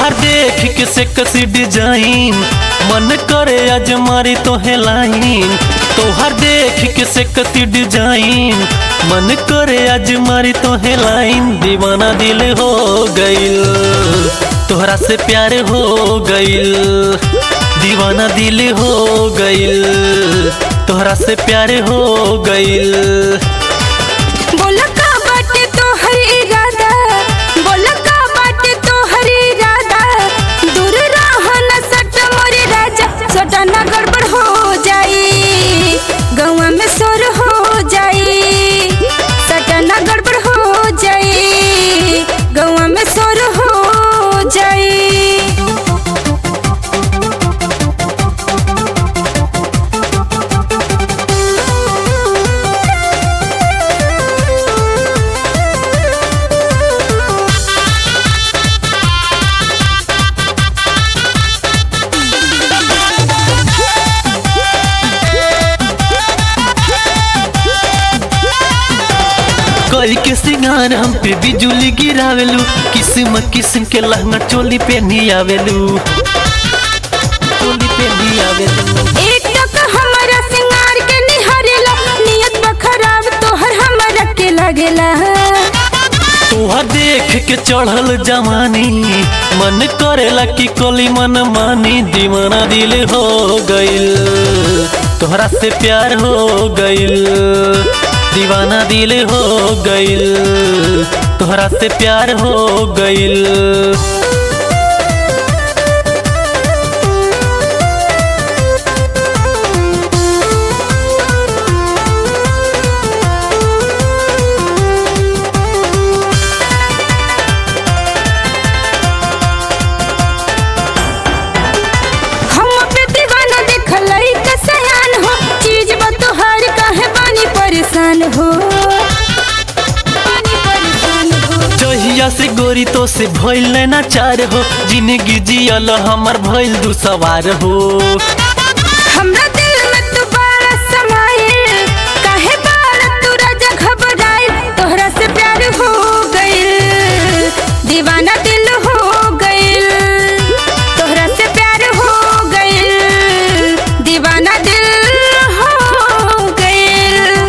तोहर देख के से कसी डिजाइन मन करे आज मारी तोहे लाइन तोहर देख के से कसी डिजाइन मन करे आज मारी तोहे लाइन दीवाना दिल हो गइल तोहरा से प्यार हो गइल दीवाना दिल हो गइल तोहरा से प्यार हो गइल बोला का बाटे तोहर इरादा बोला का बाटे तोहर इरादा दूर रह न सट मोरे राजा छोटा ना गड़बड़ हो जाई गौवा में शोर हो जाई सटा ना गड़बड़ हो जाई गौवा में शोर हो जाई कोई के सिंगार हम पे बिजुली गिरावेलू किस्म किस्म के लहंगा चोली पे नहीं आवेलू चोली पे नहीं आवेलू एक टक हमारा सिंगार के निहारेला नियत बा खराब तोहर हमरा के लागेला तोहा देख के चढ़ल जवानी मन करेला कि कोली मन मानी दीवाना दिल हो गइल तोहरा से प्यार हो गइल दीवाना दिल हो गइल तोहरा से प्यार हो गइल हम पे दीवाना देखलई के सयान हो चीज बा तोहर काहे बानी परेशान हो बानी परेशान हो जहिया से गोरी तो से भइल ना चार हो जिंदगी जियल हमर भइल दू सवार हो हमरा दिल में तू बड़ा समाये काहे बार तू राजा घबराए तोहरा से प्यार हो गइल दीवाना दिल हो गइल तोहरा से प्यार हो गइल दीवाना दिल हो गइल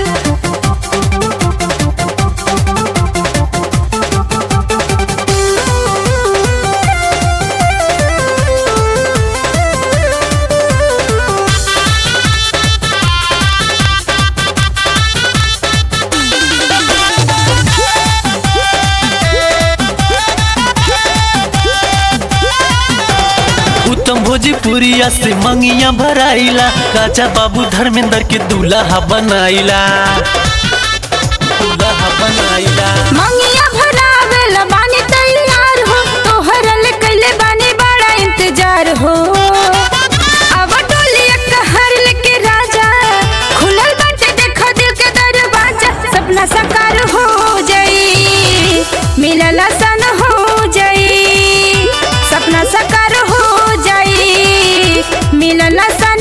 उत्तम भोजपुरिया से मंगिया भराइला राजा बाबू धर्मेंद्र के दूल्हा बनाइला दूल्हा बनाइला मंगिया भरावेला बानी तैयार हो तोहरा ले कैले बानी बड़ा इंतजार हो अब डोलिया कहर लेके राजा खुलल बाटे देखा दिल के दरवाजा सपना साकार हो जाई मिलल सन हो जाई सपना साकार हो जाई मिलल सन